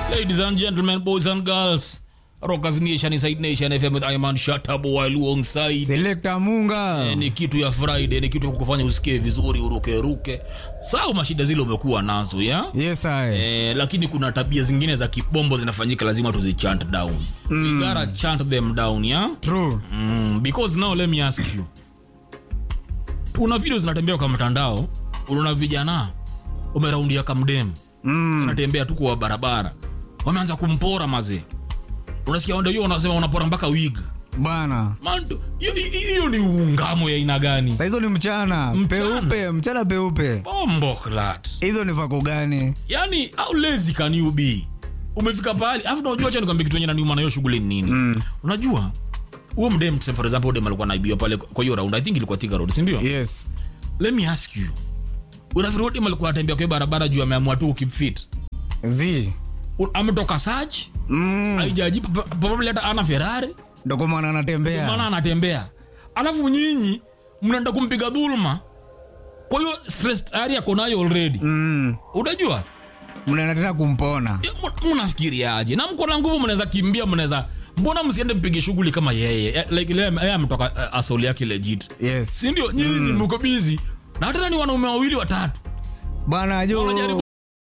Ladies and gentlemen, boys and girls, Rockers Nation inside Nation FM with Iman Shatabu while alongside. Selector Munga. Eh, Ni kitu ya Friday, ni kitu ya kukufanya usikie vizuri, uruke ruke. Sawa, mashida zile umekuwa nazo ya Yes, I. Eh, lakini kuna tabia zingine za kibombo zinafanyika, lazima tuzichant down. We gotta chant them down, yeah? True. Mm, because now let me ask you. Kuna video zinatembea kwa mtandao, unaona vijana umeraundia kamdem Mm. anatembea tu kwa barabara, wameanza kumpora mazee. Unasikia wanda hiyo wanasema unapora mpaka wig. Bana. Man, hiyo- hiyo hiyo ni ungamo ya aina gani? Sa hizo ni mchana. Mchana. Peupe, mchana peupe. Bombo clat. Hizo ni vako gani? Yani how lazy can you be? Umefika pahali, afu unajua acha nikwambie kitu yenye naniuma na hiyo shughuli ni nini? Mm. Unajua huo mdem for example dem alikuwa naibiwa pale kwa hiyo round i think ilikuwa Thika road si ndio Yes. let me ask you unafikiri huyo dem alikuwa anatembea kwa hiyo barabara juu ameamua tu keep fit Zi. U- ametoka search Mm. haijaji pa- pa- probably hata ana Ferrari Ndo kwa maana anatembea. maana anatembea alafu nyinyi mnaenda kumpiga dhulma kwa hiyo stress tayari ako nayo already Mm. unajua Mnaenda tena kumpona. Ya, mu- mnafikiriaje na mko na nguvu mnaweza kimbia mnaweza mbona msiende mpige shughuli kama yeye Eh, like ile yeye ametoka uh, asoli yake legit Yes. si ndio nyinyi mko busy na tena ni wanaume wawili watatu Bana jo. wanajaribu